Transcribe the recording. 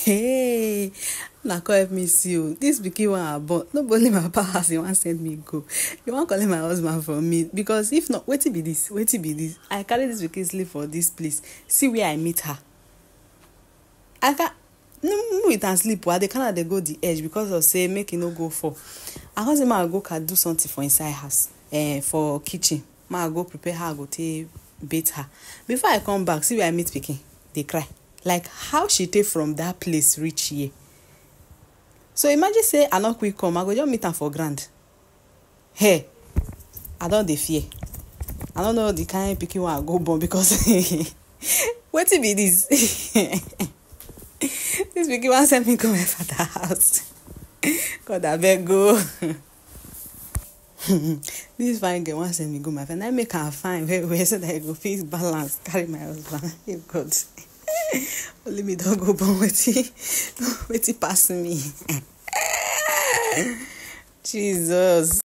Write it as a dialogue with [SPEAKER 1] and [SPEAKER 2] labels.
[SPEAKER 1] hey una come help me see o dis pikin wey i born no be only my papa house he wan send me go he wan collect my husband from me because if not wetin be dis wetin be dis i carry dis pikin sleep for dis place see where i meet her i can no with am sleep o i dey carry am dey go the edge because of say make e no go fall i come say make i go can do something for inside house um, for kitchen make i go prepare how i go take bath her before i come back see where i meet pikin dey cry like how she take from that place reach here so imagine say i no quick come i go just meet am for ground hey i don dey fear i no know the kind pikin wey i go born because wetin be dis dis pikin wan send me go my father house god abeg o dis fine girl wan send me go my father na make am fine well well so that i go fit balance carry my husband hey god only me don go born wetin wetin pass me jesus